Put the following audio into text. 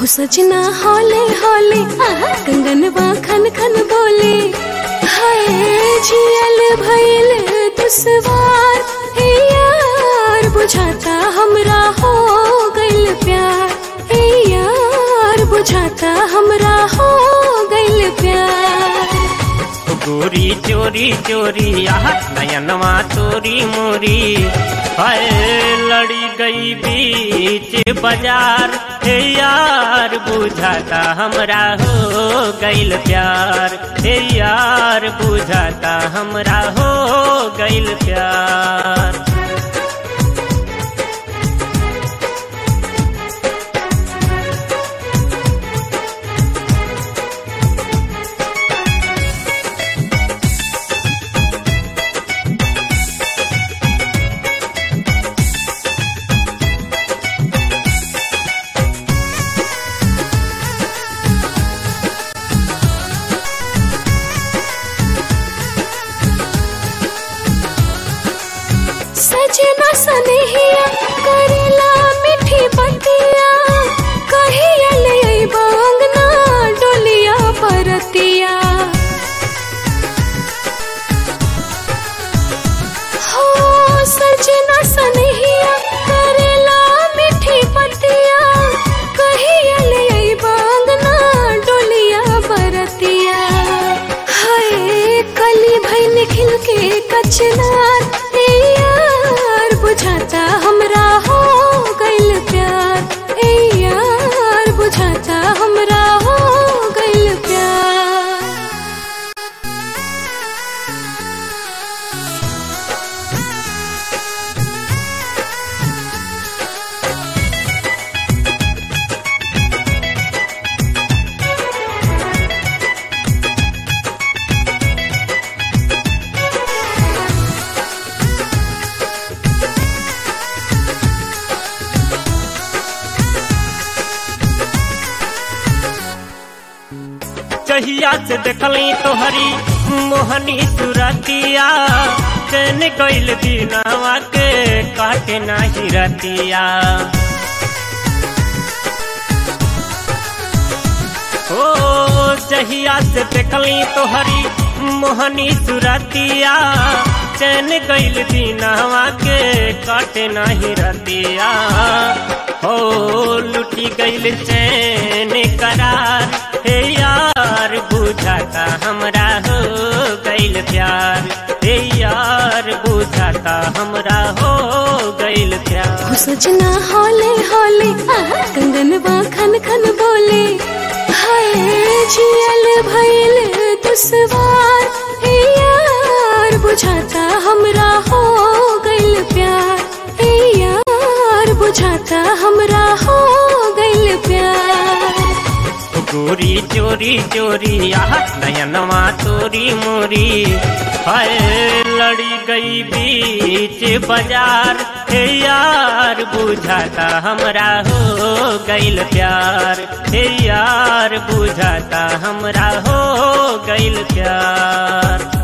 सजना हौले हौले कंगनवा खन खन बोले हाय जियल भइल दुसवार हे यार बुझाता हमरा हो गइल प्यार हे यार बुझाता हमरा हो गइल प्यार गोरी चोरी चोरी आह नयनवा तोरी मोरी हाय लड़ी गई बीच बाजार हे यार बुझाता हमरा हो गइल प्यार हे यार बुझाता हमरा हो गइल प्यार सजना सनहिया करेला मीठी बतिया कहिया ले अइबा अंगना डोलिया परतिया हो सजना सनहिया करेला मीठी बतिया कहिया ले अइबा अंगना डोलिया परतिया हाय कली भइल खिल के कचनार ए यार बुझाता हमरा हो गइल प्यार ए यार बुझाता हमरा हो गइल प्यार चहिया से देखली तोहरी मोहनी सुरतिया चैन गइल दिनवा के काटे नाही रतिया ओ चहिया से देखली तोहरी मोहनी सुरतिया चैन गइल दिनवा के काटे नाही रतिया हो लुटी गइल चैन करार हे यार बुझाता हमरा हो गइल प्यार हे यार बुझाता हमरा हो गइल प्यार हो सजना हौले हौले कंगनवा खन खन बोले हाय जियल भइल दुसवार हे यार बुझाता हमरा हो गइल प्यार हे यार बुझाता हमरा हो गइल प्यार गोरी चोरी चोरी आह नयनवा तोरी मोरी हाय लड़ी गई बीच बाजार हे यार बुझाता हमरा हो गइल प्यार हे यार बुझाता हमरा हो गइल प्यार